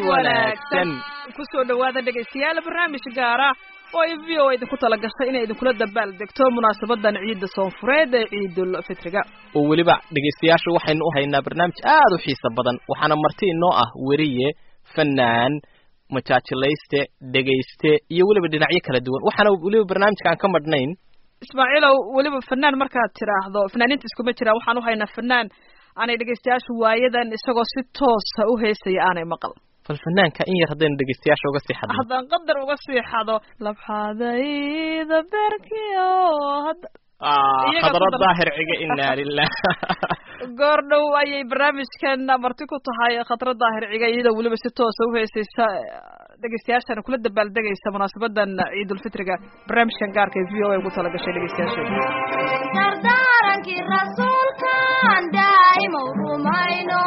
wanaagsan kusoo dhawaada dhegaystayaal barnaamij gaara oo ay v o idinku tala gashay inay idinkula dabaal degto munaasabadan ciidda soonfureed ee ciidul fitriga oo weliba dhegaystayaasha waxaynu u haynaa barnaamij aad u xiiso badan waxaana marti inoo ah weriye fanaan majaajilayste dhegayste iyo weliba dhinacyo kala duwan waxaana weliba barnaamijka aan ka madhnayn ismaaciilow weliba fanaan markaad tidhaahdo fanaaniinta iskuma jiraan waxaan u haynaa fanaan aanay dhegaystayaashu waayadan isagoo si toosa u heysaya aanay maqal bal fanaanka in yar haddaynu dhegaystayaasha uga sii xadno haddaan qadar uga sii xado labxadayda berkio hadda iyaga khadra ku dar- daahir ciga inaa lilah goor dhow ayay barnaamijkan marti ku tahay khatra daahir ciga iyadoo weliba si toosa u heesaysa dhegaystayaashana kula dabaaldegaysa munaasabadan ciidulfitriga barnaamijkan gaarka ee v o a ugu talagashay dhegaystayaasheeda dardaarankii rasuulkaan daa'imow rumayno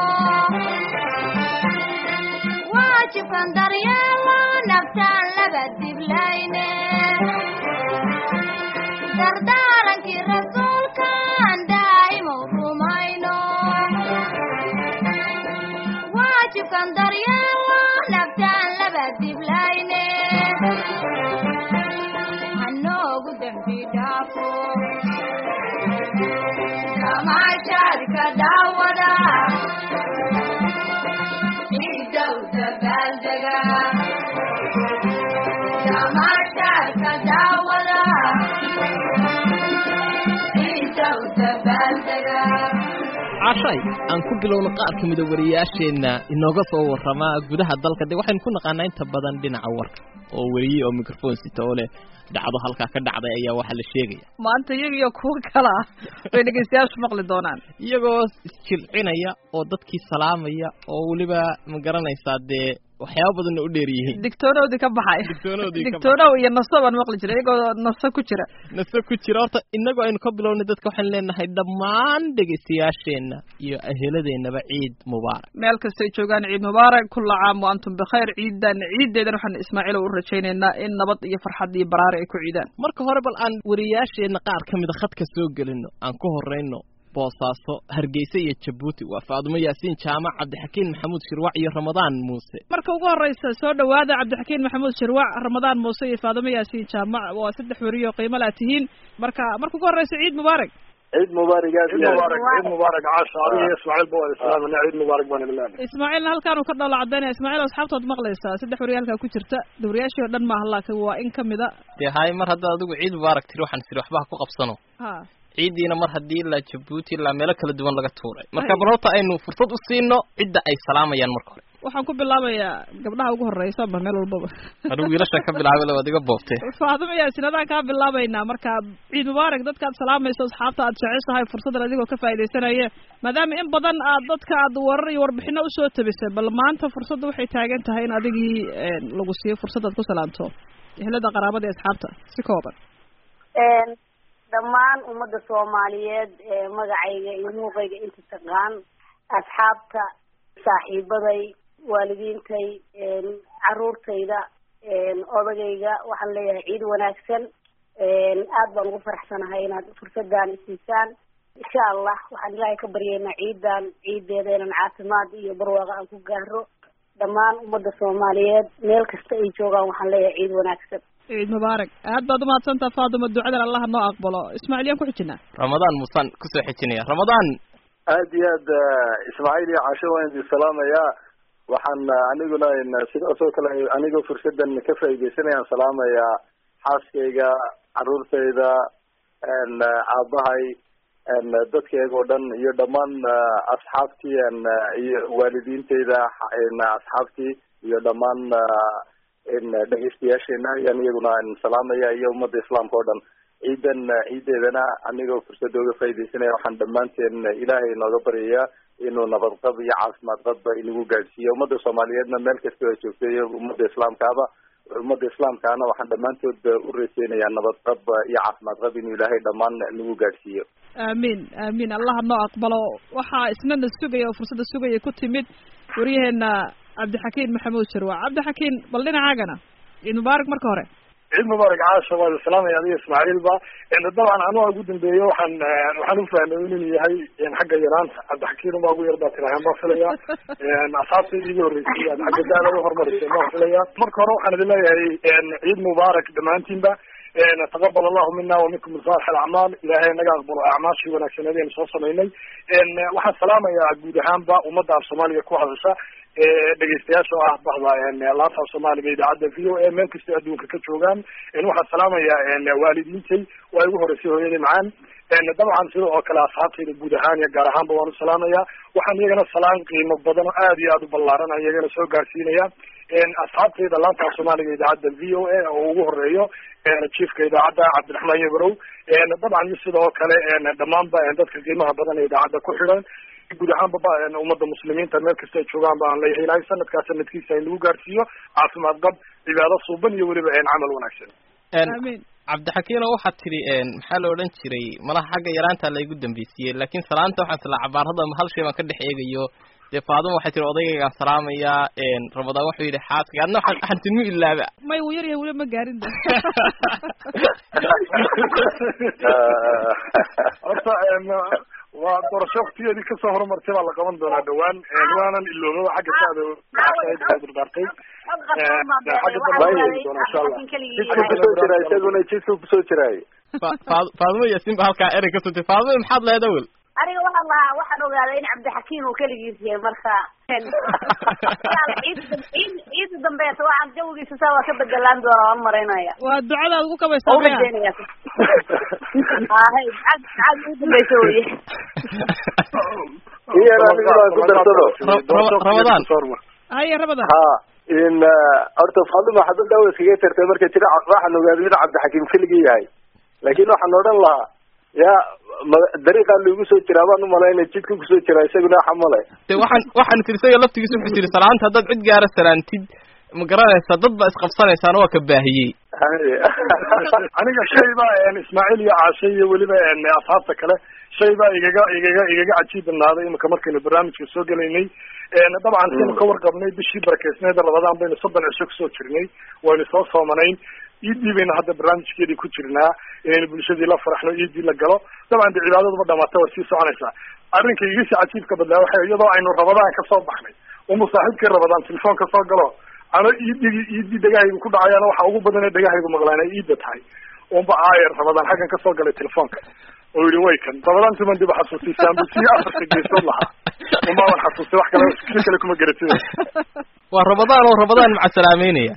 waajibkan daryeelo naftaan laga diblayne dardaarankii rasuulkaan daa'imow rumayno waajibkan daryeelo naftaan laga diblayne hanoogu dembi dhaafo kamaashaadka daawada ciidow dabaaldega kamaashaadka daawada ciidow dabaaldega cashay aan ku bilowno qaar ka mida wariyaasheenna inooga soo warramaa gudaha dalka de waxaynu ku naqaanaa inta badan dhinaca warka oo weriye oo microphone sita oo leh dhacdo halkaa ka dhacday ayaa waxaa la sheegaya maanta iyagiyo kuwo kale ah way dhegaystayaashu maqli doonaan iyagoo isjilcinaya oo dadkii salaamaya oo weliba ma garanaysaa dee waxyaaba badanna u dheer yihiin digtoonoodii ka baxay Digtoonoodii ka digtoonow iyo naso baan maqli jiray iyagoo naso ku jira nase ku jira horta inagoo aynu ka bilownay dadka waxaynu leenahay dhammaan dhegaystayaasheenna iyo aheladeennaba ciid mubaarak meel kastay joogaan ciid mubaarak kulla caam wa antum bikhayr ciidan ciideedan waxaan ismaaciilow u rajaynaynaa in nabad iyo farxad iyo baraari ay ku ciidaan marka hore bal aan wariyaasheenna qaar ka mida khadka soo gelino aan ku horrayno boosaaso hargeysa iyo jabuuti waa faadumo yaasiin jaamac cabdixakiin maxamuud shirwac iyo ramadaan muuse marka ugu horeysa soo dhawaada cabdixakiin maxamuud shirwac ramadaan muuse iyo faadimo yaasiin jaamac waa saddex weriyo qiimo laa tihiin marka marka ugu horeysa ciid mubaarak ciid mubaarak aad ciid iyo aad. mubaarak ciid mubaarak caasha adiga iyo ismaaciil ba wada islaamana ciid mubaarak baan bilaabay ismaaciilna halkaan uu ka dhoola cadaynaya ismaaciil asxaabtood maqlaysaa saddex weriyo halkaa ku jirta dawriyaashii oo dhan maaha laakiin waa in kamida dee haye mar haddaad adigu ciid mubaarak tiri waxaan tiri waxba ha ku qabsano ha ciiddiina mar haddii ilaa jabuuti ilaa meelo kala duwan laga tuuray marka bal horta aynu fursad u siino cidda ay salaamayaan marka hore waxaan ku bilaabayaa gabdhaha ugu horeysa ba meel walbaba anigu wiilashan ka bilaabay le waad iga boobtee faadimo yaasin adaan kaa bilaabaynaa marka ciid mubaarak dadka aad salaamayso asxaabta aad jeceshahay fursaddan adigoo ka faaidaysanaya maadaama in badan aad dadka aad warar iyo warbixino usoo tabisay bal maanta fursadda waxay taagan tahay in adigii lagu siiyo fursad aad ku salaamto ehlada qaraabada iyo asxaabta si kooban dhammaan ummadda soomaaliyeed ee magacayga iyo muuqayga inta taqaan asxaabta saaxiibaday waalidiintay caruurtayda odagayga waxaan leeyahay ciid wanaagsan aad baan ugu faraxsanahay inaad fursadan isiisaan insha allah waxaan ilaahay ka baryeynaa ciidan ciideeda inaan caafimaad iyo barwaaqo aan ku gaaro dhammaan ummadda soomaaliyeed meel kasta ay joogaan waxaan leeyahay ciid wanaagsan ciid mubaarak aad baad umahadsantaa faaduma ducadan allah noo aqbalo ismaaciil yaan ku xijinaa ramadaan muusaan kusoo xejinaya ramadaan aad iyo aad ismaaciil iyo caasho waan idin salaamayaa waxaan aniguna sidaasoo kale anigoo fursadan ka faaidaysanayaan salaamayaa xaaskayga caruurtayda aabahay dadkayga oo dhan iyo dhammaan asxaabtii iyo waalidiintayda asxaabtii iyo dhammaan dhegeystayaasheena ayaan iyaguna salaamaya iyo ummadda islaamka oo dhan ciidan ciideedana anigoo fursada uga faaidaysanaya waxaan dhammaanteen ilaahay inooga baryayaa inuu nabadqab iyo caafimaad qabba inagu gaadhsiiyo ummadda soomaaliyeedna meel kastoo ay joogto iyo ummadda islaamkaaba ummadda islaamkaana waxaan dhammaantood u rajeynayaa nabadqab iyo caafimaad qab inuu ilaahay dhammaan nagu gaadhsiiyo aamiin aamiin allah noo aqbalo waxaa isnana sugaya oo fursadda sugaya ku timid waryaheena cabdixakiin maxamuud sharwac cabdixakiin bal dhinacaagana ciid mubaarak marka hore ciid mubaarak caasha waa islaamaya adiga ismaaciilba dabcan anuga ugu dambeeye waxaan waxaan ufahmay inuu yahay xagga yaraanta cabdixakiin baa ugu yar baa tirahan baa filaya asaabtayda igu horreysay aad xagga daada u horumarisay baa filaya marka hore waxaan idin leeyahay ciid mubaarak dhammaantiinba taqabal allahu mina waminkum saalix alacmaal ilahay naga aqbalo acmaashii wanaagsaneed aynu soo samaynay waxaan salaamayaa guud ahaanba ummadda af soomaaliga ku hadasha dhegeystayaasha oo ah bahda laanta af soomaaliga idaacadda v o a meel kastay adduunka ka joogaan waxaan salaamayaa waalidiintay waa igu horeysay hooyaday macaan dabcan sida oo kale asxaabtayda guud ahaan iyo gaar ahaanba waan u salaamaya waxaan iyagana salaan qiimo badan oo aad iyo aad u ballaaran aan iyagana soo gaarsiinaya asxaabtayda laanta af soomaaliga idaacadda v o a oo ugu horeeyo chiefka idaacadda cabdiraxmaan yabarow dabcan iyo sidoo kale dhammaanba dadka qiimaha badan ee idaacadda ku xidhan guud ahaanba ummadda muslimiinta meel kasta ay joogaan baan leeyahay ilahay sanadkaa sanadkiisa in lagu gaarsiiyo caafimaad qab cibaado suuban iyo weliba camal wanaagsan amiin cabdixakiino waxaad tidhi maxaa la odhan jiray malaha xagga yaraantaa laygu dambeysiyey laakiin salaanta waxaan isla cabaarada hal shay baan ka dhex eegayo dee faaduma waxay tihi odaygagaan salaamayaa ramadaan wuxuu yidhi xaaska adna waxaan waxaan tinmu ilaaba may wuu yaryahay weli ma gaarin de horta waa doorasho waktigeedii kasoo horumartay baa la qaban doonaa dhawaan waanan iloobaba xagga saada dardaartay jidku kusoo jira isaguna jidku kusoo jiraay Fa- Faad- faadumo yaasin ba halkaa erey ka sutay faadumo maxaad leed awel aniga waxaan lahaa waxaan ogaaday in cabdixakiim uu keligiis yahay marka ciid ciid ciida dambeeta waxaan jawigiisa saa waa ka bedelaan doona waan maraynaya waa ducadaad ugu oo kabaysaa u maya rajeynaya ahay cad cad ugu dambeysa weye iyana anigu baan ku darsado Ra- Ramadaan. haye ramadan ha in horta faaduma xabad daawa iskaga tartay marka jira waxaan ogaaday in cabdixakiim keligii yahay laakiin waxaan odhan lahaa ya ma- dariiqaa lagu soo jiraa baan umalaynay jidka kusoo jiraa isaguna waxa male de waxaan waxaan tiri isaga laftigiisa wuxuu tiri salaanta haddaad cid gaara salaantid ma garanaysa dad baa isqabsanaysaan waa ka baahiyey aniga shay baa ismaaciil iyo caashe iyo weliba asxaabta kale shay baa igaga igaga igaga cajiib badnaaday imika markaynu barnaamijka soo gelaynay dabcan sinu ka warqabnay bishii barakeysneeda rabadaan baynu soddon cisho kusoo jirnay waynu soo soomanayn iidii baynu hadda barnaamijkeedii ku jirnaa inaynu bulshadii la faraxno iidii la galo dabcan de cibaadaduba dhamaata way sii soconaysaa arrinka igasi cajiibka badnaa waxa iyadoo aynu rabadaan kasoo baxnay umu saaxiibkii rabadaan telefoon ka soo galo ano iidigi iidii dhegahaygu ku dhacayaana waxa ugu badan ee dhegahaygu maqlaan ay iida tahay unba aayer rabadaan xaggan kasoo galay telefoonka oo yihi way kan rabadaanti man dib xasuustay saambusii afarka geesood lahaa umaaban xasuustay wax kale si kale kuma garatid waa ramadaan oo ramadaan maca salaameynaya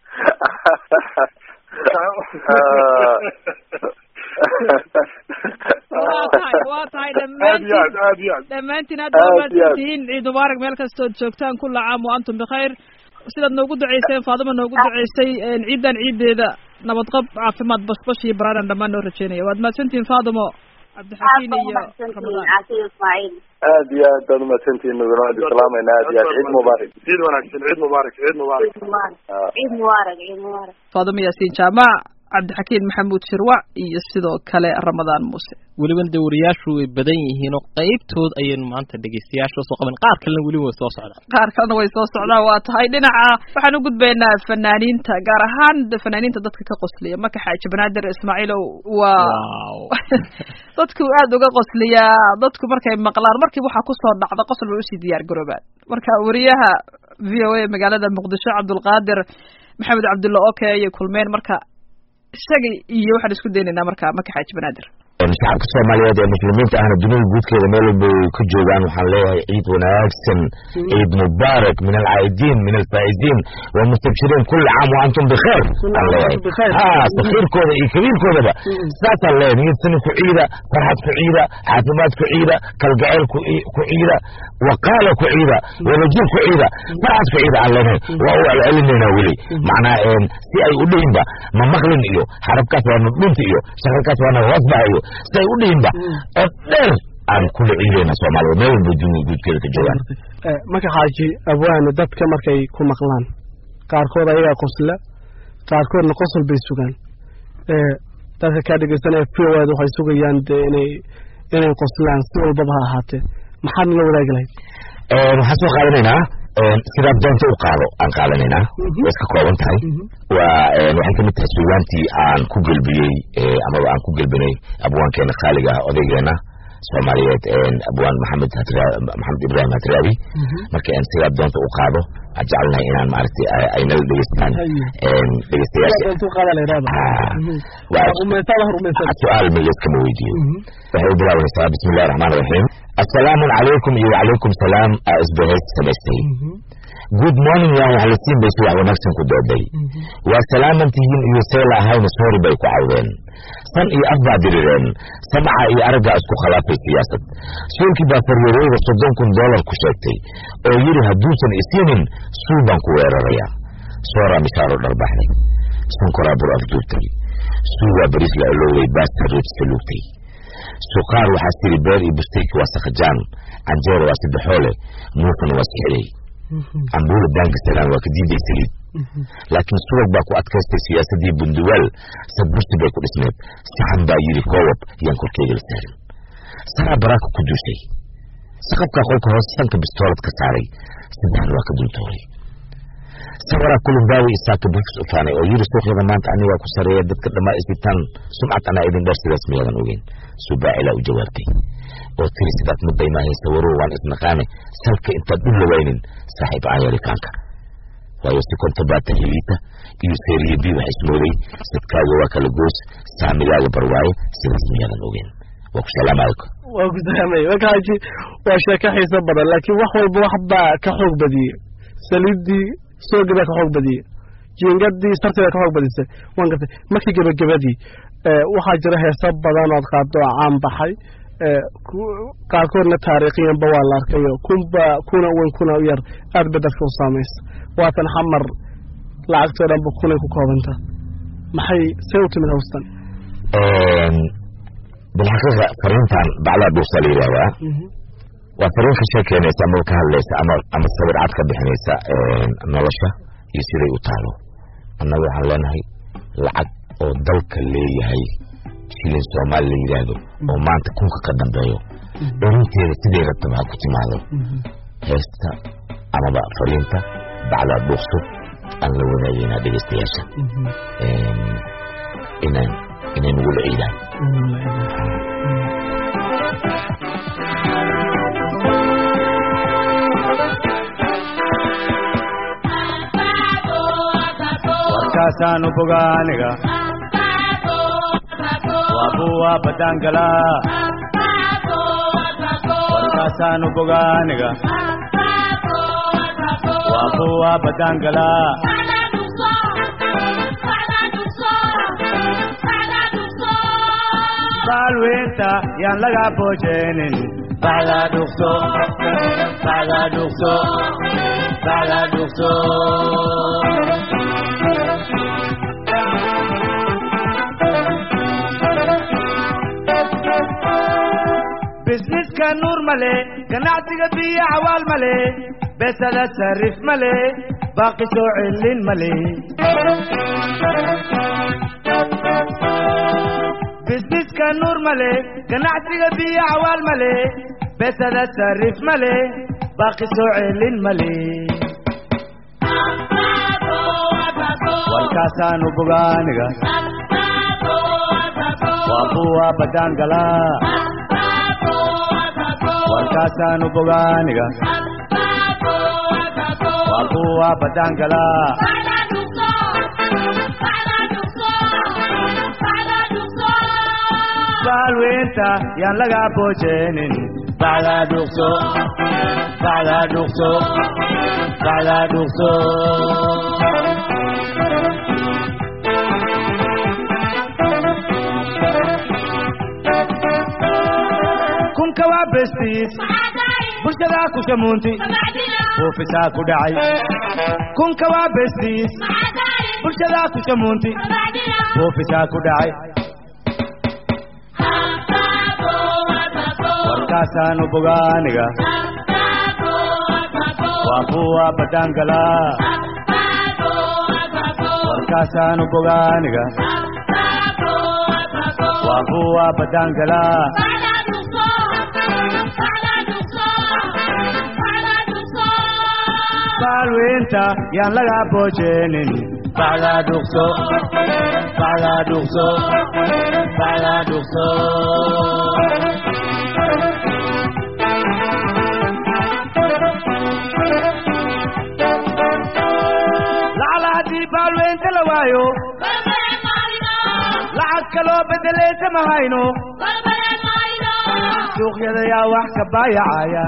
waa tahay waa tahay aad iyo aad dhammaantiin aad iyo aad dhammaantiin aad Aad waa iyo aad. tihiin ciid mubaarak meel kastood joogtaan kula caam wa antum bikhayr sidaad noogu duceyseen faaduma noogu duceysay ciidan ciideeda nabadqab caafimaad basbash iyo baraaran dhammaan noo rajeynaya waad mahadsantihiin faadumo cabdixakiin iyo ramadaan caasiyo ismaaciil aad iyo aad baad umahadsantihiin naguna waan islaamaynaa aad iyo aad ciid mubaarak ciid wanaagsan ciid mubaarak ciid mubaarak ciid mubaarak ciid mubaarak ciid mubaarak faadumo yaasiin jaamac cabdixakiin maxamuud shirwac iyo sidoo kale ramadaan muuse welibana dee wariyaashu way badan yihiin oo qaybtood ayaynu maanta dhegeystayaasha usoo qaban qaar kalena weli way soo socdaan qaar kalena way soo socdaan waa tahay dhinaca waxaan u gudbaynaa fanaaniinta gaar ahaan de- fanaaniinta dadka ka qosliya maka xaaji banaadir ismaaciilow waa wow dadku aad uga qosliyaa dadku markay maqlaan markiiba waxaa kusoo dhacda qosol bay usii diyaar garoobaan marka wariyaha v o a magaalada muqdisho cabdulqaadir maxamed cabdulla oke ayay kulmeen marka isaga iyo waxaan isku daynaynaa marka maka xaaji banaadir shacabka soomaaliyeed ee muslimiinta ahna dunida guudkeeda meel walba ay ku joogaan waxaan leeyahay ciid wanaagsan ciid mubaarak min alcaa'idiin min alfaa'iziin walmustabshiriin kulli caam wa antum bikheer aan leeyahay ha sakiirkooda iyo kabiirkoodaba saasaan leeyahay niyadsani ku ciida farxad ku ciida caafimaad ku ciida kalgacayl ku i- ku ciida waqaala ku ciida wadajir ku ciida farxad ku ciida aan leenahay waa u celcelinaynaa weli macnaa een, si ay u dhihinba ma maqlin iyo xarabkaas waa nudhunta iyo shaqalkaas waa nahoosbaha iyo si ay u dhihinba oo dheer aan kula ciidayna soomaalida meel walba dunida guudkeeda ka joogaan marka xaaji abwaane dadka markay ku maqlaan qaarkood ayagaa qosla qaarkoodna qosol bay sugaan ee dadka kaa dhegeysanaya fiwaad waxay sugayaan dee inay inay qoslaan si walbaba ha ahaatee maxaad nala wadaagi lahayd Een, waxaan soo qaadanaynaa sidaad doonta u qaado aan qaadanaynaa way iska kooban tahay waa waxay kamid tahay suugaantii aan ku gelbiyey amaba aan ku gelbinay abwaankeena khaaliga ah odaygeena soomaaliyeed abwaan maxamed maxamed ibrahim hatraabi marka sidaad doonta u qaado aan jecelnahay inaan maaragtay ay nala dhegeystaan dhegeystayaasha su-aal megeed kama weydiiyo waxay u bilaabanaysaa bismi illahi raxmaan raxiim assalaamu calaykum iyo wacalaykum salaam aa isbahays samaystay good morning yaan wax la siin bay subax wanaagsan ku dooday waa salaaman tihiin iyo seela ahayna soori bay ku cawdeen san iyo af baa dirireen samca iyo araggaa isku khilaafay siyaasad suulkii baa faryareeyda soddon kun dollar ku sheegtay oo yidhi hadduusan isiinin suul baan ku weerarayaa sooraa mishaaro dharbaxday sunkoraa bur afduubtay suugaa bariis la alowday baasta rootisa luugtay suqaar waxaa siri beer iyo bustayki waa sakhajaan canjeera waa saddexoole muufana waa sixday cambuula daangasalaan waa ka diiday saliid laakiin subag baa ku adkaystay siyaasadii bunduwaal sadbursi bay ku dhisneed saxan baa yidhi koowab yaan korkeyga la saarin saraa baraaka ku duushay saqafkaa qolka hoos sanka bistoolad ka saaray saddexna waa ka dultooray sawaraa kulumbaawi isaaka bufis u faanay oo yidhi suuqyada maanta anigaa ku sareeya dadka dhammaa isitaan sumcad anaa idin dheer sidaas miyaadan ogeyn subaacilaa u jawaabtay oo tiri sidaad mudday maahay sawarow waan isnaqaane salka intaad u lawaynin saaxiib aayarikaanka waayo si konta baata hiliita iyo seeriya bi wax ismooday sadkaaga waa kala goos saamigaaga barwaaye sidaas miyaadan ogeyn waa ku salaamaalka waa ku salaamay wakaaji waa sheeko xiiso badan laakiin wax walba wax baa ka xoog badiyey saliiddii soogii baa ka xoog badiyey jiingadii sartii baa ka xoog badisay waan gartay markii gebagabadii waxaa jira heeso badan ood qaado oo caan baxay qaarkoodna taariikhiyanba waa la arkayo kunba kuna weyn kuna u yar aad ba dadka u saamaysa waatan xamar lacagtoo dhanba kunay ku koobanta maxay see u timid hawstan bilxaqiiqa fariintan baclaa dhuusaa la yidhahdaa waa fariin ka sheekeynaysa ama ka hadlaysa ama ama sawir cad ka bixinaysa nolosha iyo siday u taalo annaga waxaan leenahay lacag oo dalka leeyahay shilin soomaali la yidhaahdo oo maanta kunka ka dambeeyo dharinteeda siday rabtaba ha ku timaado heesta amaba fariinta bacdaa dhuuqso aan la wadaagaynaa dhegeystayaasha inaan inay nagula ciidaan warkaasaanu boga aniga waabuwa badangala warkaasaanu boga aniga waabuwa badangala baalweynta yaan laga boojeenin bacdaa dhugso bacdaa dhugso bacdaa dhugso bisniska nuur male ganacsiga biyo cawaal male besada sarif male baaqi soo celin male bisniska nuur male ganacsiga biyo cawaal male besada sarif male baaqi soo celin male warkaasaanu bogaaniga waa kuwa badangala warkaasaanu bogaaniga waa kuwa badangala baalweynta yaan laga boojeenin bacdaa dhugso bacdaa dhugso bacdaa dhugso kunka waa bestiis bulshadaa ku shamuunti buufisaa ku dhacay kunka waa bestiis bulshadaa ku shamuunti buufisaa ku dhacay warkaasaanu bogaaniga waa kuwa badangala warkaasaanu bogaaniga waa kuwa badangala baalweynta yaan laga boojeenin bacdaa dhuqso bacdaa dhuqso bacdaa dhuqso lacala haddii baalweynta la waayo lacag kaloo bedelaysa ma hayno suuqyada yaa wax ka baayacaya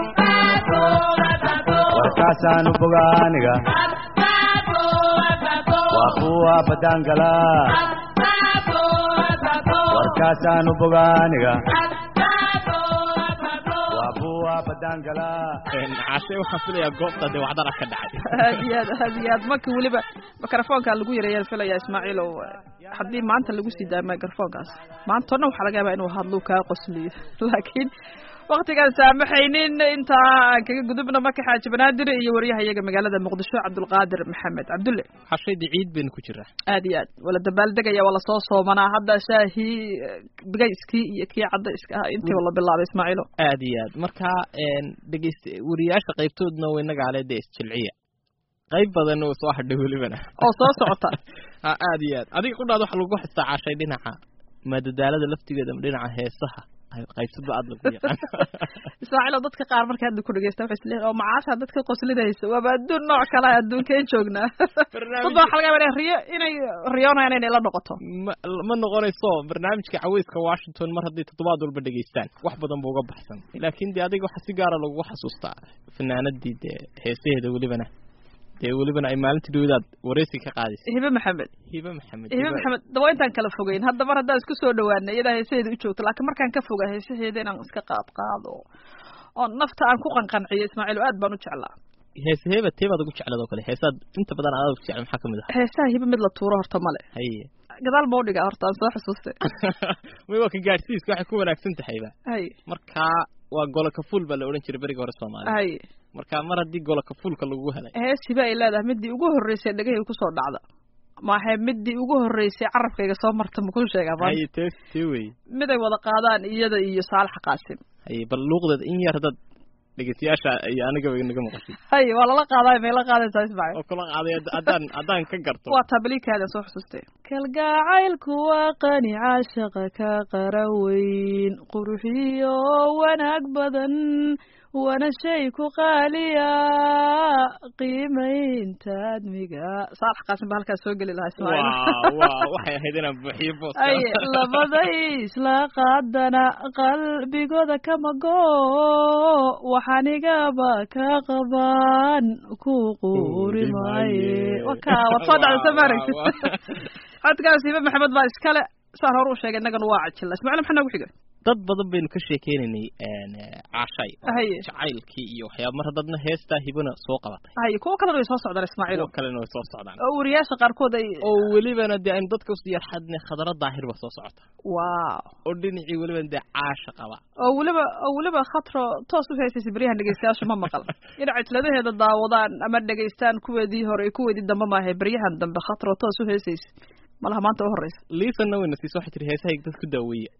warkaasaanu bogaaniga waa kuwa badangala warkaasaanu bogaaniga waa kuwa badangala cashe waxaan filayaa goobta dee wacdara ka dhacay aad iyo aad aad iyo aad marka weliba mikrofoonkaa lagu yareeyaan filaya ismaaciilow haddii maanta lagu sii daayo mikrofoonkaas maanta o dhan waxaa laga yaabaa inuu hadluu kaa qosliyo laakiin waktigaan saamaxaynin intaa aan kaga gudubna marka xaaji banaadir iyo waryahayaga magaalada muqdisho cabdulqaadir maxamed cabdulle xashayda ciid baynu ku jiraa aad iyo aad wala dabaaldegaya waa lasoo soomanaa hadda shaahii bigayskii iyo kii cadayska ah intiiba la bilaabay ismaaciilo aad iyo aad marka dhegeyst wariyaasha qaybtoodna waynagaale dee isjilciya qayb badan oo soo hadhay welibana oo soo socota ha aad iyo aad adiga qudhaad waxa lagu xistaa cashay dhinaca madadaalada laftigeeda ama dhinaca heesaha qaybsadba aad lagu yaqaan ismaaciil oo dadka qaar marka hadda ku dhegeysta waxay isleeyihin oo macaasha dadka qoslinaysa waaba adduun nooc kale ah adduunkeen joognaa dad baa waxa laga yaaba inay riyo inay riyoonayaan inay la noqoto ma ma noqonayso barnaamijka caweyska washington mar haddii toddobaad walba dhegeystaan wax badan buu uga baxsan laakiin dee adiga waxaa si gaara lagu xasuustaa fanaanadii dee heesaheeda welibana dee welibana ay maalintii dhowdaad wareysi ka qaadisay hibe maxamed hibe maxamed hibe maxamed daba intaan kala fogeyn hadda mar haddaan isku soo dhawaana iyadaa heesaheeda u joogto laakiin markaan ka fogaa heesaheeda inaan iska qaad qaado oo nafta aan ku qanqanciyo ismaaciil aad baan u jeclaa heese heeba teebaad ugu jeclad oo kale heesaad inta badan aad ugu jecel maxaa kamid ah heesaha hibe mid la tuuro horta male haye gadaal ma udhigaa horta aan soo xusuustay may waa ka gaadhsiiska waxay ku wanaagsan tahayba hay marka waa golo kafuul baa la odhan jiray beriga hore soomaaliya hay marka mar haddii golo kafuulka lagu helay hees hibe ay leedahay midii ugu horreysay dhegahayga kusoo dhacda maahe midii ugu horreysay carabkayga soo marta makuu sheegaa haye tee tee wey mid ay wada qaadaan iyada iyo saalax qaasim haye bal luuqdeeda in yar dad dhegeystayaasha iyo anigaba inaga maqashay hay waa lala qaadaay may la qaadaysaa ismaaciil oo kula qaaday haddaan haddaan ka garto waa tabliikaada soo xusustay kalgacaylku waa qani caashaqa ka qara weyn qurxiyo wanaag badan wana shay ku qaaliya qiimaynta admiga saalax qaasim baa halkaas soo geli lahaa ismaaciil waa waxay ahayd inaan buuxiyo boos ay labaday isla qaadana qalbigooda kama go waxaanigaba ka qaban ku quuri maaye waka waad soo dhacda soo maaragtid codkaas hibe maxamed baa iskale saan hore u sheegay innagana waa cajila ismaaciil maxaa noogu xiga dad badan baynu ka sheekeynaynay caashay haye jacaylkii iyo waxyaaba mar haddadna heestaa hibana soo qabatay haye kuwo kalena way soo socdaan ismaaciil kuwo kalena way soo socdaan oo wariyaasha qaarkood ay oo welibana dee aynu dadka usii yarxadne khadara daahir ba soo socota waaw oo dhinacii welibana dee caasha qaba oo weliba oo weliba khatro toos u heysaysa beryahan dhegeystayaashu ma maqal inay cajladaheeda daawadaan ama dhegeystaan kuweedii hore iyo kuweedii dambe maahe beryahan dambe khatro toos u heysaysa malaha maanta u horeysa liisanna wayna siiso waxay tiri heesahayga dad ku daaweeya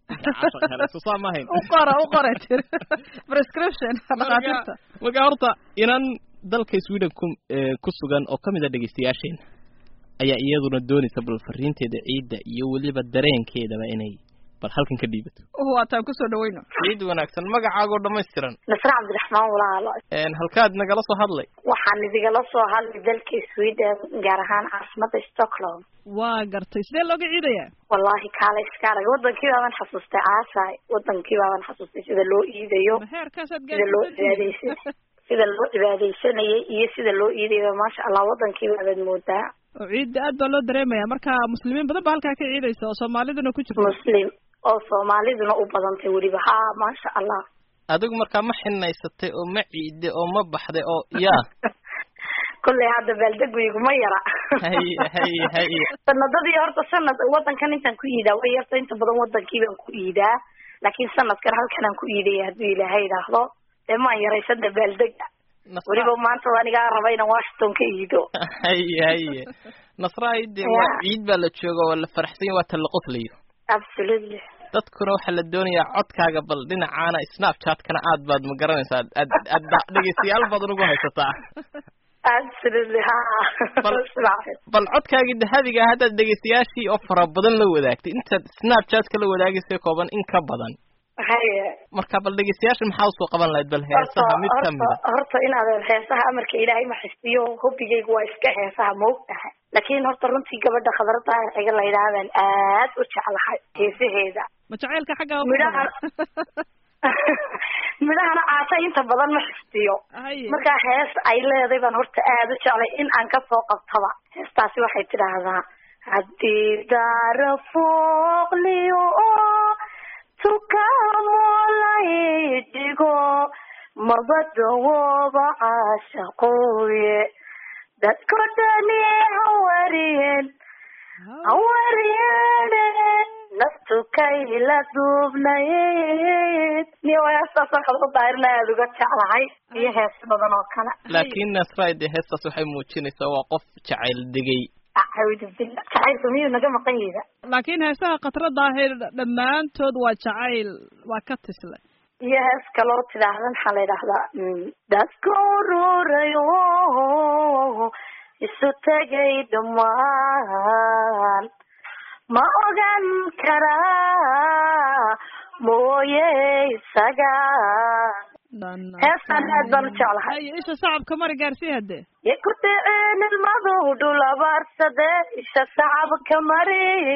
so saa ma ahayn u qora u qora tiri prescription dhakhaatiirta marka horta inan dalka sweden ku ku sugan oo kamid a dhegeystayaasheena ayaa iyaduna doonaysa bal fariinteeda ciidda iyo weliba dareenkeedaba inay bal halkan ka dhiibato waataan kusoo dhaweyno ciid wanaagsan magacaagoo dhammaystiran nasre cabdiraxmaan walaalo halkaad nagala soo hadlay waxaan idigala soo hadlay dalka sweden gaar ahaan caasimada stockholm waa gartay sidee looga ciidayaa wallahi kaale iska arag wadankii baaban xasuustay caasaay wadankii baaban xasuustay sida loo iidayo heerkaasaad sida loo cibaadeysan sida loo cibaadeysanayay iyo sida loo iidayo maasha allah wadankii baabaad moodaa oo ciidda aad baa loo dareemaya marka muslimiin badan baa halkaa ka ciidaysa oo soomaaliduna ku jirta muslim oo soomaaliduna u badantay weliba ha maasha allah adigu markaa ma xinaysatay oo ma ciide oo ma baxday oo yaa kolley hadda baaldegweygu ma yara haye haye haye sanadadii horta sanad wadankan intaan ku iidaa way yarta inta badan wadankii baan ku iidaa laakiin sanadkan halkanaan ku iidaya hadduu ilaahay idhaahdo dee maan yaraysada baaldega weliba maanta anigaa raba inaan washington ka iido haye haye nasraay dee waa ciid baa la jooga waa la faraxsanya waa ta la qoslayo absolutely dadkuna waxaa la doonayaa codkaaga bal dhinacaana snapchatkana aad baad ma garanaysaa aad aad dhegeystayaal badan ugu haysataa absolutely ha Bal- Ismaaciil. bal codkaagii dahabiga ah haddaad dhegeystayaashii oo fara badan la wadaagtay intaad snapchat-ka la wadaagaysay kooban in ka badan haye marka bal dhegeystayaasha maxaa usoo qaban lahayd bal heesaha mid horta kamid a horta horta inaad heesaha amarka ilaahay ma xisbiyo hobigaygu waa iska heesaha ma og tahay laakiin horta runtii gabadha khadrada ciga la yidhahdaan aad u jeclahay heesaheeda ma jacaylka xagga midhaha midhahana caasa inta badan ma xifdiyo haye marka hees ay leedahay baan horta aada u jeclay in aan kasoo qabtaba heestaasi waxay tidhaahdaa haddii daara fooqliyo tukaamolay dhigo mabadawooba caashaqooye dadko dhani hawariyeen hawariyeen naftu kayla duubnayd niyo heestaasaan khadra daahirna aada uga jeclahay iyo hees badan oo kale laakiin nasray dee heestaas waxay muujinaysaa waa qof jacayl degay acuudu billah jacaylku miyuu naga maqan yida laakiin heesaha khatra daahir dhammaantood waa jacayl waa ka tisle iyo hees kaloo tidhaahda maxaa la yidhahdaa mm, dadka ururayo isu tegay dhammaan ma ogan karaa mooye isaga heestan aad baan u jeclahay haye isha sacabka mari gaarsii hadee ya ku dhiceen ilmadu dhul abaarsade isha sacabka mari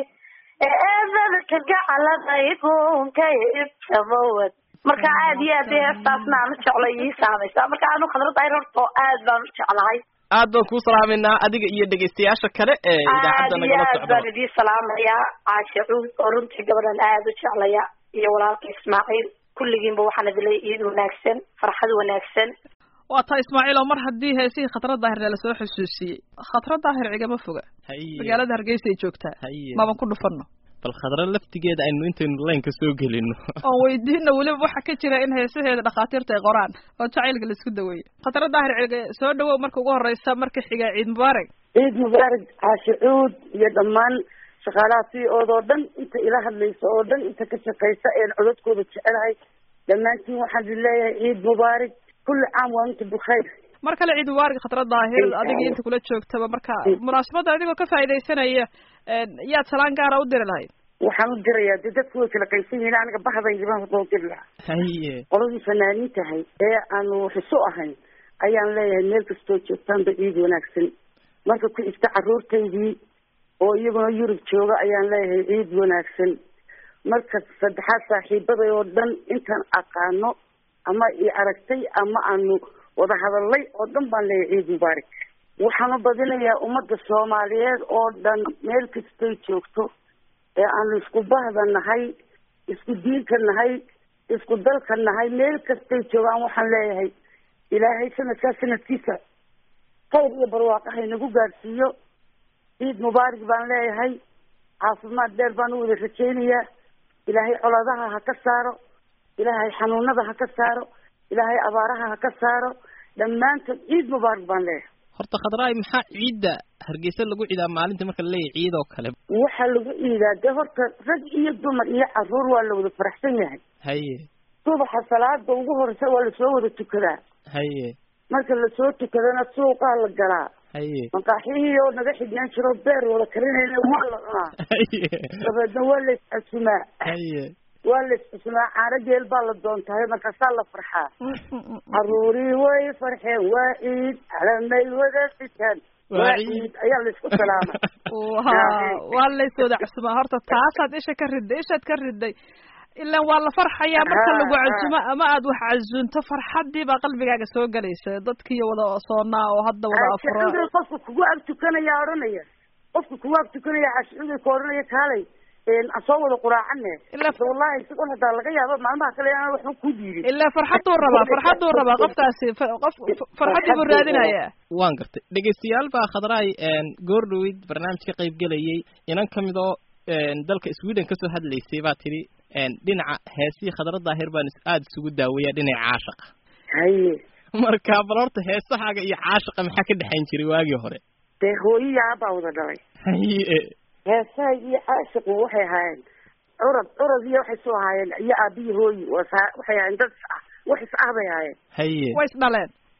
ee eedadka gacalada igunka ibsamawad marka aad iyo aad heestaasna aan u jeclay ii saamaysa marka aanu khadrad ayr horta oo aad baan u jeclahay aad baan kuu salaameynaa adiga iyo dhegeystayaasha kale ee aad idaacadda iyo nagala aad socda baan idiin salaamayaa caashe cuud oo runtii gabadhan aad u jeclaya iyo walaalka ismaaciil kulligiinba waxaan idin leeyahay iid wanaagsan farxad wanaagsan waa taa ismaaciil oo mar haddii heesihii khatra daahirna lasoo xusuusiyey khatra daahir cigama foga haye magaalada hargeysa ay joogtaa haye maban ku dhufanno bal khadra laftigeeda aynu intaynu laynka soo gelino oon weydiina weliba waxa ka jira in heesaheeda dhakhaatiirta ay qoraan oo jacaylka laisku daweeyo khatra daahir cige soo dhawow marka ugu horeysa marka xiga ciid mubaarak ciid mubaarak caashi cuud iyo dhammaan shaqaalaha c ood oo dhan inta ila hadlaysa oo dhan inta ka shaqaysa een codadkooda jecelahay dhammaantiin waxaan idin leeyahay ciid mubaarak kulli caam waa inta bukhayr mar kale ciid mubaarak khatra daahir Insha adiga Allah. inta kula joogtaba marka munaasabadda adigoo ka faaidaysanaya yaad salaan gaara u diri lahayd waxaan u dirayaa dee dadku way kala qaysan yihiin aniga bahdaydibaan hadoo diri lahaa haye qoladii fanaaniin tahay ee aanu xiso ahayn ayaan leeyahay meel kastoo joogtaanba ciid wanaagsan marka ku xigta carruurtaydii oo iyaguna yurub jooga ayaan leeyahay ciid wanaagsan marka saddexaad saaxiibaday oo dhan intaan aqaano ama i aragtay ama aanu wada hadalay oo dhan baan leeyahay ciid mubaarak waxaan u badinayaa ummadda soomaaliyeed oo dhan meel kastay joogto ee aanu isku bahda nahay isku diinka nahay isku dalka nahay meel kastay joogaan waxaan leeyahay ilaahay sanadkaa sanadkiisa khayr iyo barwaaqo haynagu gaadhsiiyo ciid mubaarak baan leeyahay caafimaad dheer baan u wada rajaynayaa ilaahay coladaha ha ka saaro ilaahay xanuunada ha ka saaro ilaahay abaaraha ha ka saaro dhammaantood ciid mubaarak baan leeyahay horta khadraay maxaa ciidda hargeysa lagu ciidaa maalinta marka la leeyahay ciid oo kale waxaa lagu iidaa dee horta rag iyo dumar iyo caruur waa la wada faraxsan yahay haye subaxa salaada ugu horeysa waa lasoo wada tukadaa haye marka lasoo tukadana suuqaa la galaa haye maqaaxihii oo naga xidhnaan jiro beer wada karinayna waa la cunaa haye dabeedna waa la iscasumaa haye waa la iscasumaa caano geel baa la doontahay markaasaa la farxaa caruurii way farxeen waa ciid calamay wada sitaan Waa waa ciid. ciid ayaa la isku salaamay wa waa layswada casumaa horta taasaad isha ka riday ishaad ka riday ilan waa la farxayaa marka Ha, lagu ha. casumo ama aad wax cazunto farxadii baa qalbigaaga soo gelaysa dadkii wada soonaa oo hadda wada afuro cashucuday qofka kugu ag tukanaya odhanaya qofka kugu ag tukanaya cashucuday ka odhanaya kaalay aan soo wada quraacane Ila- Hada wallahi isagoon hadaa laga yaabo maalmaha kale inaan waxba ku diidin ilaa farxaduu rabaa farxaduu rabaa qofkaasi fa- qof farxadii buu raadinayaa waan gartay dhegeystayaal baa khadraay goor dhaweyd barnaamij ka qayb gelayay inan ka mid oo dalka sweden kasoo hadlaysay baa tidhi dhinaca heesihii khadra daahir baan is- aada isugu daaweeyaa dhinaca caashaqa haye marka bal horta heesahaaga iyo caashaqa maxaa ka dhexayn jiray waagii hore dee hooyayaa baa wada dhalay haye heesaha iyo caashiqu waxay ahaayeen curad curad iyo waxay soo ahaayeen iyo aabiyi hooyi waa saa- waxay ahaayeen dad is ah wax is ah bay ahaayeen haye way is dhaleen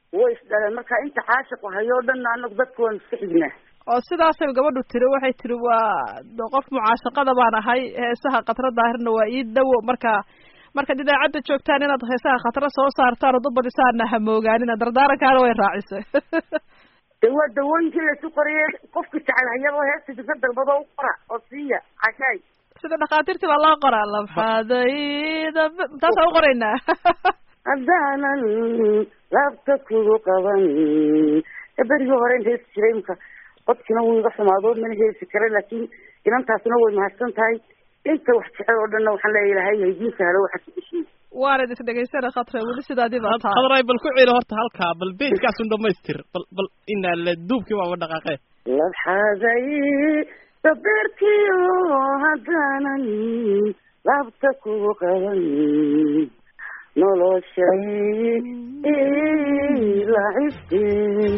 way isdhaleen marka inta caashiqu hayoo dhanna anagu dadka waan iska xignaa oo sidaasay gabadhu tiri waxay tiri waa de qof mucaashaqada baan ahay heesaha khatra daahirna waa ii dawo marka markaad idaacadda joogtaan inaad heesaha khatra soo saartaan oo dad badisaana hamoogaanina dardaarankaana way raacisay de waa dawooyinkii laysu qoriyey qofki jecel hayaba heesta dinka dalbado u qora oo siiya cashaay sida dhakhaatiirtii baa loo qoraa labxadayda taasaan u qoraynaa haddaanan laabta kugu qaban berigii hore in heesi jiray imka codkina wuu iga xumaado mana heesi kara laakiin inantaasna way mahadsan tahay inta wax jecel oo dhanna waxaan leeya ilahay haydiin sahlo waxa ku dhishii waanad is dhegaysana khatra weli sidaadii baa taa khadray bal ku celi horta halkaa bal beejkaasun dhamaystir bal bal inaa la duubkii waaba dhaqaaqee labxaday dabeerkiyo haddaanan laabta kugu qaban noloshay lacibteen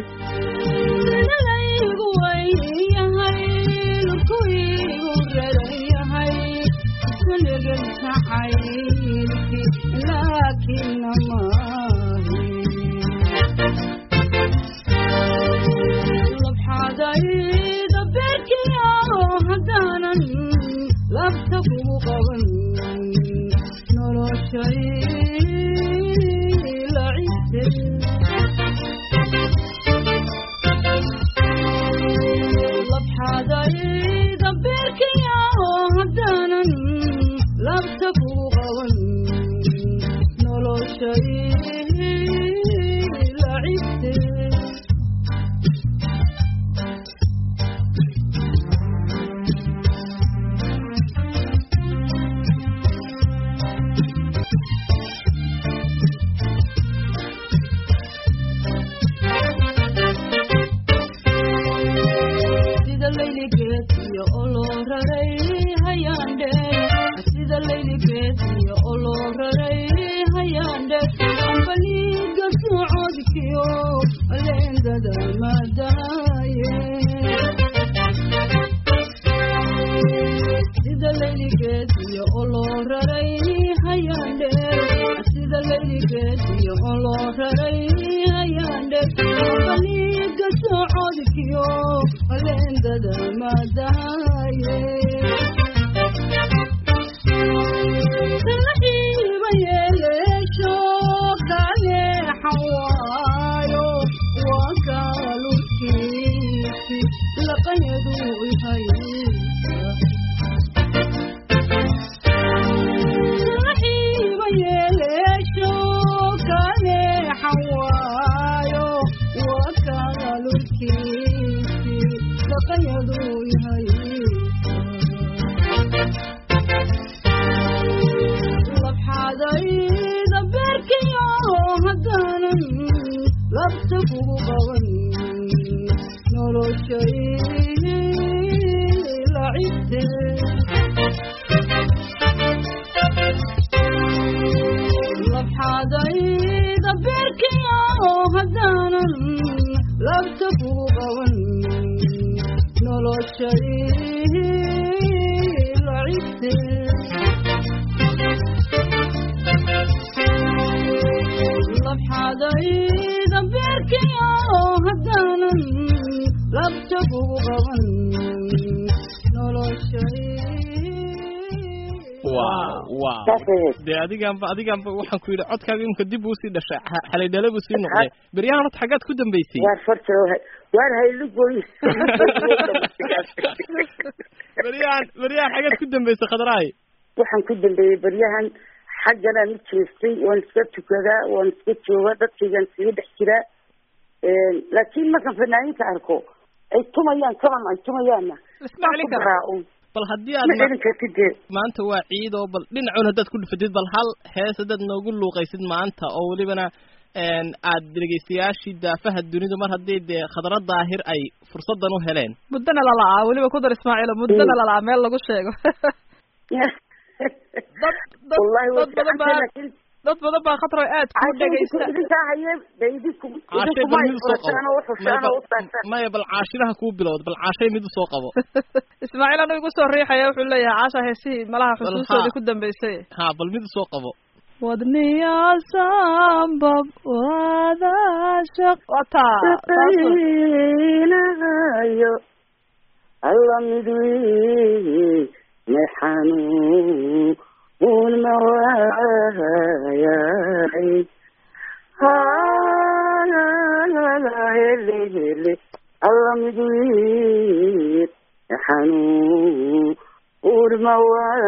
de adigaanba adigaanba waxaan ku yidhi codkaaga imka dib uu sii dhashay xalay dhale buu sii noqday beryahan horta xaggaad ku dambeysay waar farta waar haylugoy beryahan beryahan xaggaad ku dambeysay khadraay waxaan ku dambeeyey beryahan xagganaan u jeestay waan iska tukadaa waan iska jooga dadkaygaan iskaga dhex jiraa laakiin markaan fanaaniinta arko ay tumayaan kaban ay tumayaanna raaun bal haddii ma aad celin kartid dee maanta waa ciid oo bal dhinacuun haddaad ku dhufatid bal hal hees haddaad noogu luuqaysid maanta oo welibana aad dhegeystayaashii daafaha dunidu mar haddii dee khadra daahir ay fursadan u heleen muddana lala'aa weliba ku dar ismaaciilo muddana lala'aa meel lagu sheego dad dad wallahi way dad badan fiicantay baa laakiin dad badan baa khatar aad ku dhegeysta idinkaa haye de idinku caashay idinku bal ma mid usoo isfurashaan qabo oo uxushaan oo utaagtaan maya bal caashiraha kuu bilowd bal caashay mid usoo qabo ismaaciil anu igu soo riixaya wuxuu leeyahay caasha heesihii malaha Bal xusuustoodii haa. ku dambeysay ha bal mid usoo qabo wadniya sambab wadaashaq wataa shaqaynayo alla mid wey may xanuun ma waayay hele hele alla mid wey may xanuun ma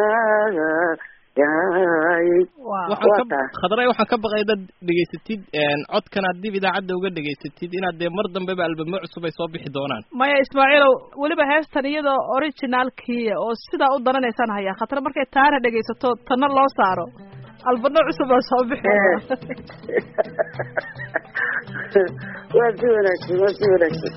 waayay waxaan ka khadray waxaan ka baqay dad dhegaysatid codkan aad dib idaacadda uga dhegaysatid inaad dee mar dambeba albamo cusub ay soo bixi doonaan maya ismaaciilow weliba heestan iyadoo originalkiia oo sidaa u dananaysaan hayaa khatar markay taana dhegaysato tanna loo saaro albano cusub baa soo bixi waa si wanaagsan waa si wanaagsan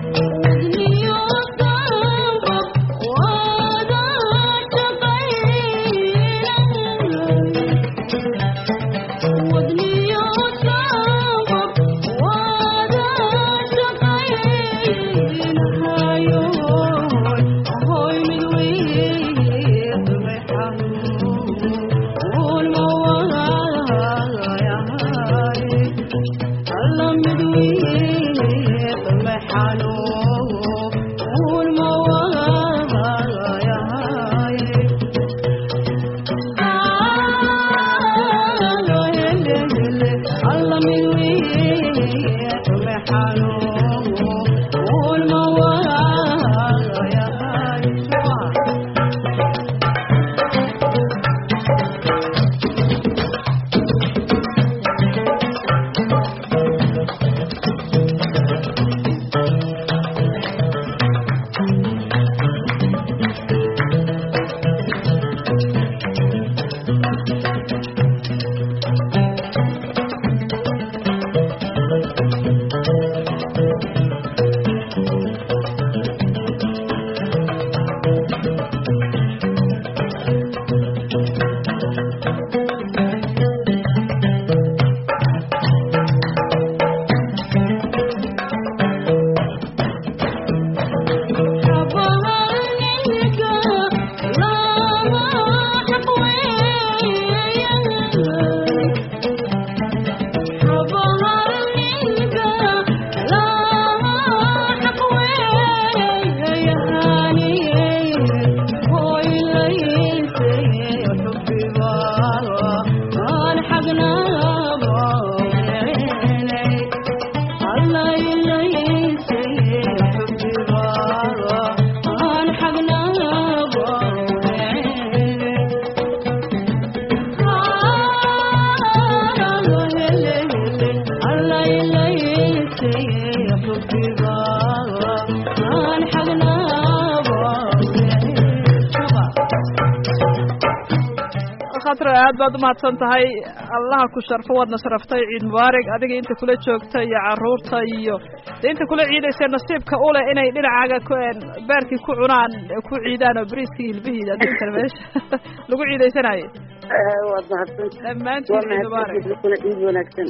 aad baad umahadsan tahay allaha ku sharfo waadna sharaftay ciid mubaarig adiga inta kula joogta iyo caruurta iyo de inta kula ciidaysa nasiibka uleh inay dhinacaaga beerkii ku cunaan ku ciidaan oo beriiskii hilbihiida adduunkana meesha lagu ciidaysanayo waad mahadsan dhammaantiin ciid mubaarig ciid wanaagsan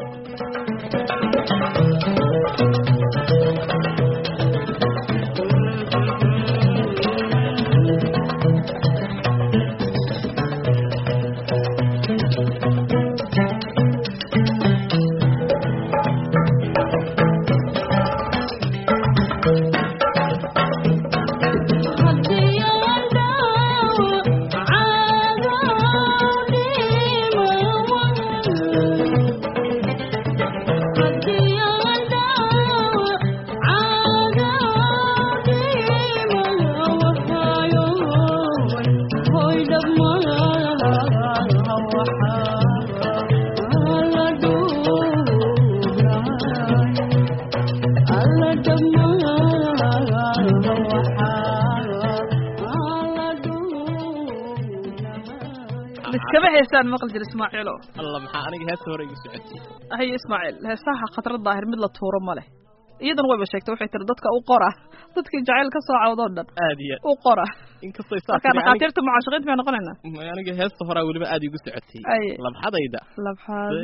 iskama heesaan maqli jir ismaaciilo alla maxaa aniga heesta hore igu socotay haye ismaaciil heesaha khatar daahir mid la tuuro ma leh iyadana wayba sheegtay waxay tiri dadka u qora dadkii jacayl ka soo cawdoo dhan aad iyo u qora inkastoo marka dhakhaatiirta mucaashaqiinta bay noqonaynaa aniga heesta horaa weliba aad igu socotay Aye. labxadayda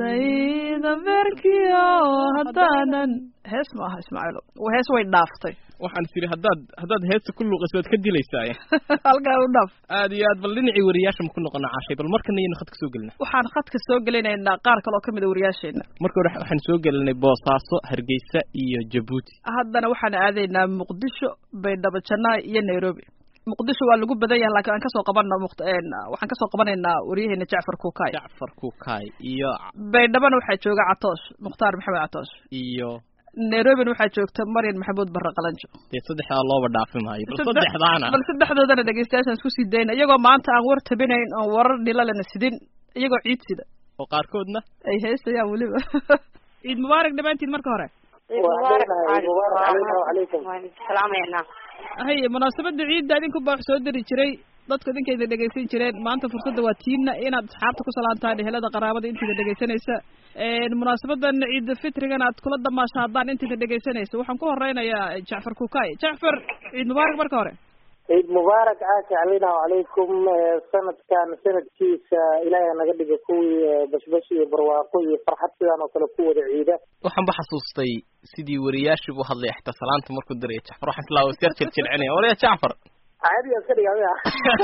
labxadayda beerkiyo haddaanan hees ma aha ismaaciilo hees way dhaaftay waxaan tiri haddaad haddaad heesta ku luuqayso waad ka dilaysaa halkaa u dhaaf aad iyo aad bal dhinacii wariyaasha ma ku noqona caashay bal markana iyana khadka soo gelina waxaan khadka soo gelinaynaa qaar kale oo kamid a wariyaasheena marka hore waxaan soo gelinay boosaaso hargeysa iyo jabuuti haddana waxaan aadaynaa muqdisho baydhabo janaa iyo nairobi muqdisho waa lagu badan yahay laakiin aan kasoo qabana muqt waxaan kasoo qabanaynaa waryaheena jacfar kuukay jacfar kuukay iyo baydhabona waxaa jooga catoosh mukhtaar maxamed catoosh iyo nairobina waxaa joogta maryan maxamuud barre qalanjo dee saddexdaa looba dhaafi maayo bal saddexdaana bal saddexdoodana dhegeystayaashaan isku sii dayna iyagoo maanta aan war tabinayn oon warar dhilalana sidin iyagoo ciid sida oo qaarkoodna ay heestayaan weliba ciid mubaarak dhammaantiin marka hore salaamayna haye munaasabada ciidda idinku baa wax soo diri jiray dadku idinkayda dhegaysan jireen maanta fursadda waa tiimna inaad asxaabta ku salaantaan ehelada qaraabada intayda dhegaysanaysa munaasabadan ciida fitrigan aad kula damaashaadaan intayda dhegaysanaysa waxaan ku horeynayaa jacfar kukay jacfar ciid mubaarak marka hore ciid mubaarak caasha calinahu calaykum sanadkan sanadkiisa ilaahay naga dhiga kuwii bashbash iyo barwaaqo iyo farxad sidaan oo kale ku wada ciida waxaan ba xasuustay sidii wariyaashii buu hadlay xita salaanta markuu diraya jacfar waxaan islaa wasyar jiljilinaya warya jacfar caadiga iska dhiga miya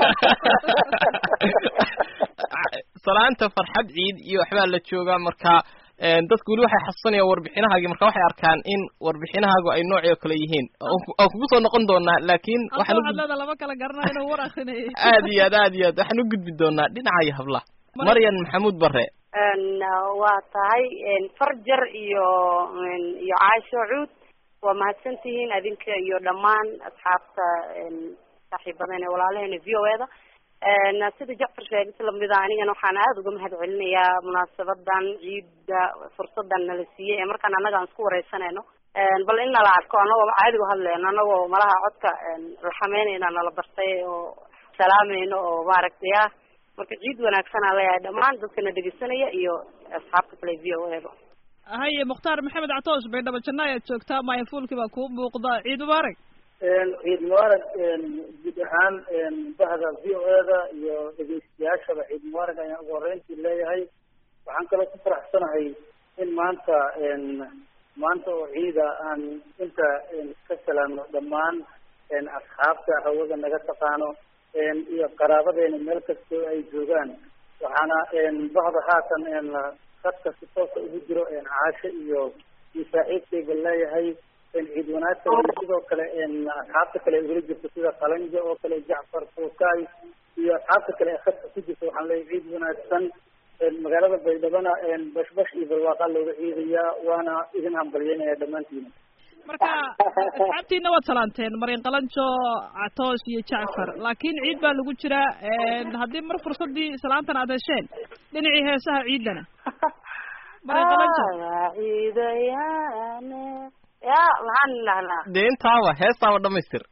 salaanta farxad ciid iyo waxbaa la joogaa marka dadku weli waxay xasuusanayaan warbixinahaagi marka waxay arkaan in warbixinahaagu ay noocii oo kale yihiin aan kugu soo noqon doonaa laakiin waxaan waxaad leeda lama kala garanayo inuu war akrinayay aad iyo aad aad iyo aad waxaan u gudbi doonaa dhinaca iyo hablaha maryan maxamuud bare waa tahay farjar iyo iyo caasho cuud waa mahadsantihiin adinka iyo dhammaan asxaabta saaxiibadan ee walaalaheena v o eda sida jacfar sheegay si lamida anigana waxaan aada uga mahad celinayaa munaasabadan ciidda fursadan nala siiyey ee markaan annaga aan isku wareysanayno bal in nala arko anagoo caadigu hadleyno anagoo malaha codka laxameynayna nala bartay oo salaamayno oo maaragtay ah marka ciid wanaagsan aan leeyahay dhammaan dadkana dhegeysanaya iyo asxaabta kale v o eba haye mukhtaar maxamed catoosh baydhabo janna ayaad joogtaa maayafuulkii baa kuu muuqda ciid mubaarak ciid mubaarak guud ahaan bahda v o eda iyo dhegeystayaashaba ciid mubaarak ayaan ugu horeyntii leeyahay waxaan kaloo ku faraxsanahay in maanta maanta oo ciida aan inta ka salaamno dhammaan asxaabta hawada naga taqaano iyo qaraabadeena meel kastoo ay joogaan waxaana bahda haatan dadka si toosa ugu jiro caasho iyo iyo saaxiibkayga leeyahay ciid wanaagsan iyo sidoo kale asxaabta kale ay ugala jirto sida qalanjo oo kale jacfar fuukay iyo asxaabta kale ee khadka ku jirta waxaan leeyahay ciid wanaagsan magaalada baydhabana bashbash iyo barwaaqa looga ciidayaa waana idin hambalyeynaya dhammaantiina marka asxaabtiina waad salaanteen maryan qalanjo catoosh iyo jacfar laakiin ciid baa lagu jiraa haddii mar fursadii salaantan aad hesheen dhinacii heesaha ciidana maryan qalanjo ciidayane ya maxaan dhahnaa dee intaaba heestaaba dhamaystir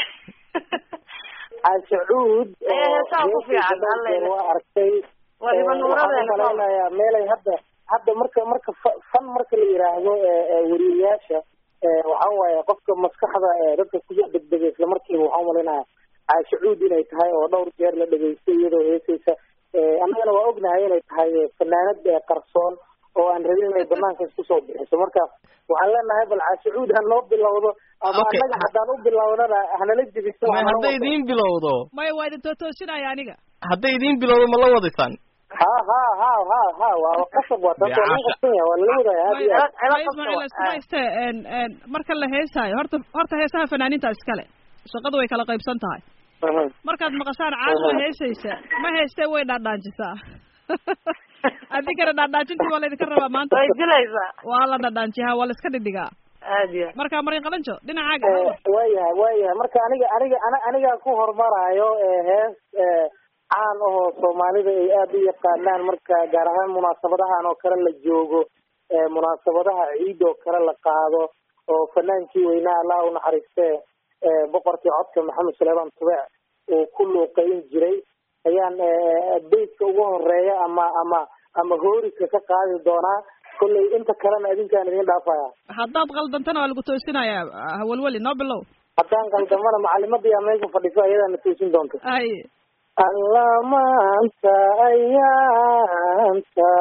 caashacuud heesaha ku fiican hallayna waa arkay waliba nuuradeena waxaan malaynayaa meelay hadda hadda marka marka fa- fan marka la yiraahdo weriyayaasha waxa waaye qofka maskaxda dadka kusoo degdega isla markiiba waxaan umalaynaya caashacuud inay tahay oo dhowr jeer la dhegaystay iyadoo heesaysa annagana waa ognahay inay tahay fanaanad qarsoon oo aan rabin inay banaanka isku soo bixiso marka waxaan leenahay bal caashacuud ha noo bilowdo ama Okay. annaga haddaan u bilownana hanala jebiso may hadday idiin bilowdo maya waa idin tootoosinaya aniga hadday idiin bilowdo ma la wadaysaan ha ha ha ha ha waa qasab waa taas waa lagu qabsan yahay waa lala wadaya aad iyo aad Maya Ismaaciil iskuma hayste en en marka la heesaayo horta horta heesaha fanaaniinta iskale shaqadu way kala qaybsan tahay markaad maqashaan caasho heesaysa ma heestee way dhaadhaanjisaa adinkana dhaadhaajintii waa laydinka rabaa maanta way dilaysaa waa la dhaadhaanjiyaa waa la iska dhidhigaa aad iyo marka marin qalanjo dhinacaaga waayahay waayahay marka aniga aniga ana anigaa ku hormaraayo hees caan ahoo soomaalida ay aada u yaqaanaan marka gaar ahaan munaasabadahan oo kale la joogo munaasabadaha ciid oo kale la qaado oo fanaankii weynaa allah u naxariiste boqorkii codka maxamed suleyman tubec uu ku luuqeyn jiray ayaan beytka ugu horeeya ama ama ama hoorika ka qaadi doonaa kolley inta kalena adinkaan idin dhaafaya haddaad qaldantana waa lagu toosinayaa hawalweli noo bilow haddaan qaldamana macalimadii aa meesha fadhiso ayadaana toosin doonta ay alla maanta ayaanta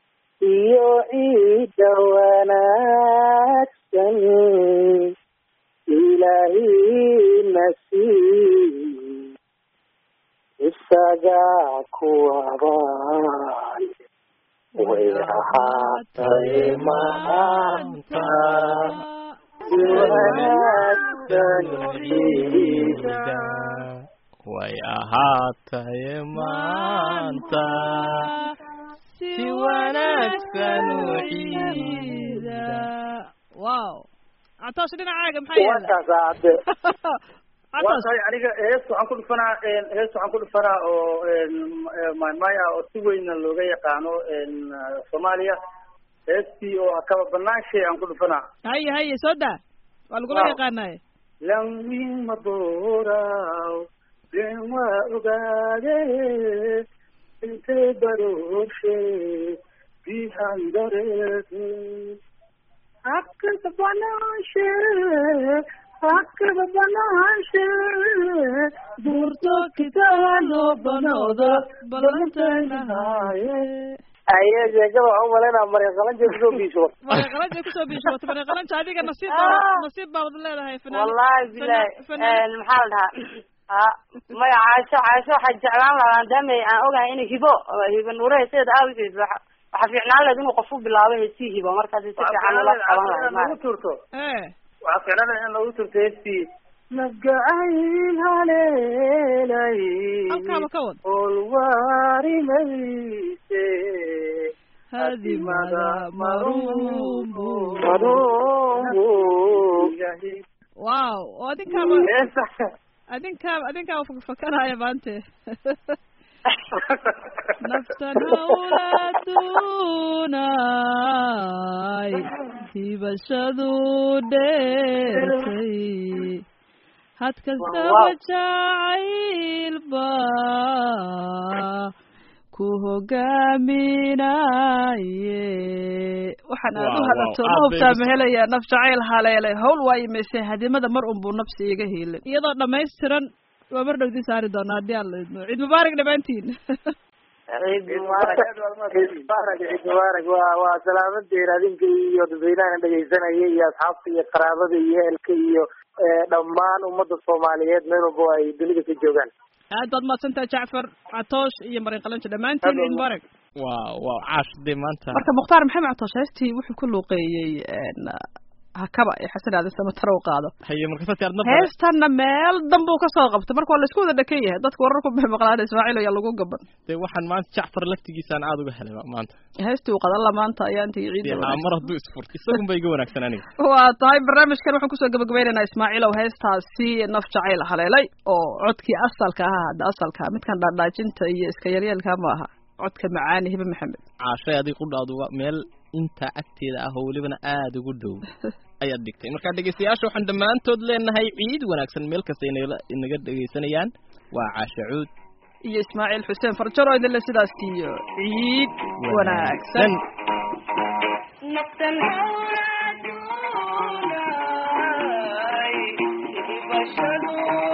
iyo ciidda wanaagsan ilaahina sii isagaa kuwabaan way ahaatay maanta si wanaagsan ciida way ahaataye maanta si wanaagsan u ciida wow catoosh dhinacaaga maxaa yaala warkaas aade waa tahay aniga hees waxaan ku dhufanaa hees waxaan ku dhufanaa oo maymay ah oo si weyna looga yaqaano soomaaliya heestii oo kaba banaanshay aan ku dhufanaa haye haye soo daa waa lagula yaqaanaye lawin madooraw len waa ogaade intay barooshe bihan dareete hakada banaanshe hakada banaanshe duurto kitaano banooda balantaynahaye aye sheekada waxaan umalaynaa mareeqalanja kusoo biisho mareeqalanja kusoo biishooto mareeqalanja adiga nasiib baa nasiib baad leedahay fanaan wallahi bilahi maxaa la dhahaa maya caasho caasho waxaa jeclaan lahaa maadaama aan ogahay inay hibo hibo nuure heeseeda aawigeed waxa waxaa fiicnaan lahayd inuu qofu bilaabo heesii hibo markaas si fiican ula qaban lahay lagu turto waxaa fiicnaan lahayd in lagu turto heestii nafgacayl haleelay halkaaba ka wad olwaarimayse hadimada marumbu marumbu wow oo adinkaaba adinkaaba adinkaaba fakfakanaya maante naftan hawlaadunay hibashadu dheertay had kastaba jacaylba ku hogaaminaye waxaan aad u halato ma hubtaa ma helaya naf jacayl haleelay hawl waa imaysay hadimada mar unbuu nafsi iga hiilin iyadoo dhamaystiran waa mar dhowdii saari doonaa haddii aan la idmo ciid mubaarak dhammaantiin ciid mubaarak ciid mubaarak ciid mubaarak waa waa salaamadeen adinka iyo dadweynahana dhegaysanaya iyo asxaabta iyo qaraabada iyo ehelka iyo dhammaan ummadda soomaaliyeed meel walba ay dunida ka joogaan aad baad mahadsantaha jacfar catoosh iyo marin qalanjo dhammaantiin ciid mubaarak waa waa caash dee maanta marka mukhtaar maxamed catoosh heestii wuxuu ku luuqeeyey hakaba ee xasan aadan samataro u qaado haye markasaad arna heestanna meel danbuu kasoo qabtay marka waa laisku wada dhakan yahay dadka wararku bay maqlaan ismaaciil ayaa lagu gaban dee waxaan maanta jacfar laftigiisaan aada uga helay maanta heestii uu qadalla maanta ayaa intii ciid mar hadduu isfurto isagun ba iga wanaagsan aniga waa tahay barnaamijkan waxaan kusoo gabagabaynaynaa ismaaciilow heestaasi naf jacayl haleelay oo codkii asalka ahaa hadda asalka midkan dhaadhaajinta iyo iska yaryeelka ma aha codka macaani hibe maxamed caashay adig qudhaaduga meel intaa agteeda ah oo welibana aada ugu dhow ayaad dhigtay markaa dhegeystayaasha waxaan dhammaantood leenahay ciid wanaagsan meel kasta inala inaga dhegeysanayaan waa caasha cuud iyo ismaaciil xuseen farjaro idinle sidaas iyo ciid wanaagsan naftan hawlaadunay ibashadu